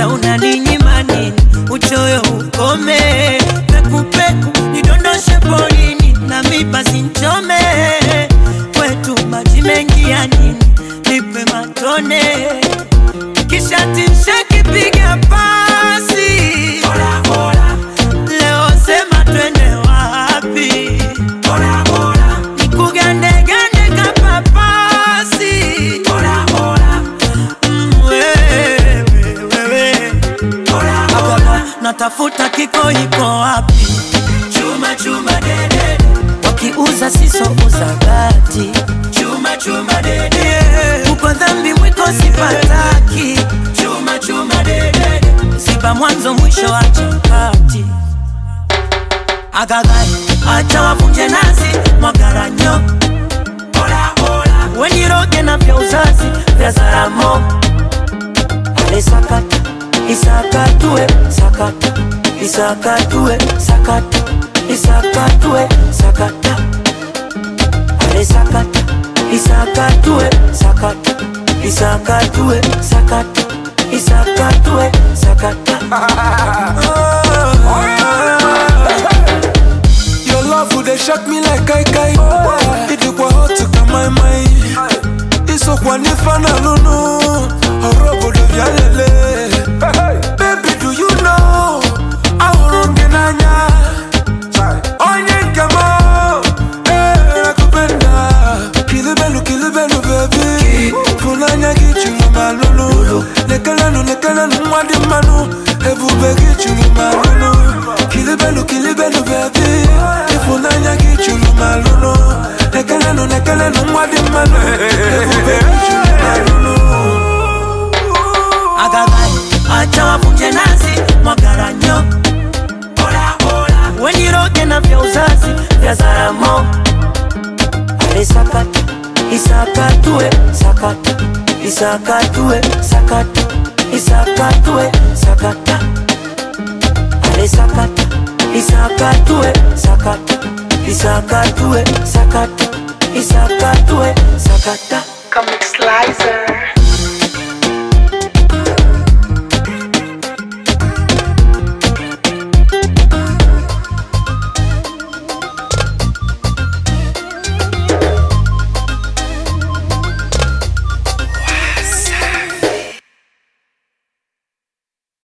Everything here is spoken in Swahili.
sasa unaninyima nini? Uchoyo ukome, pekupeku nidondoshe polini, na miba sinchome, kwetu maji mengi ya nini? Nipe matone, kisha timshakipiga pasi Leo sema twende wapi? Nikugandegande kapapasi Mm, wewe, wewe. Agaba, natafuta kiko iko wapi? Chuma chuma dede, wakiuza sisouza bati. Chuma chuma dede, uko dhambi mwiko sipataki. Chuma chuma dede, ziba mwanzo mwisho wa chakati. Agagai, acha wavunje nazi mwagaranyo. Weniroge na vya uzazi vya Zaramo ale sakata isakatue sakata isakatue sakata isakatue sakata ale sakata isakatue sakata isakatue sakata isakatue sakata Your love would they shock me like kai kai. It you go hot to come my mind. Iso kwa nifana lunu. Orobo do vyalele. Baby, do you know? Ahoronge nanya. Onye nkemo. Eh, nakupenda. Kilibelu, kilibelu, baby. Funanya kichulu malulu. Nekelenu, nekelenu, mwadi manu. Ebube kichulu malulu. Kilibelu, kilibelu, baby. Ifunanya kichulu malulu. Nekelenu, nekelenu, mwadi manu. Ebube kichulu malulu. Agagai, acha wavunje nazi mwagaranyo. Weniroge na vya uzazi vya Zaramo ale sakata isakatue sakata isakatue sakata isakatue sakata ale sakata isakatue sakata isakatue sakata isakatue sakata Comic Slicer.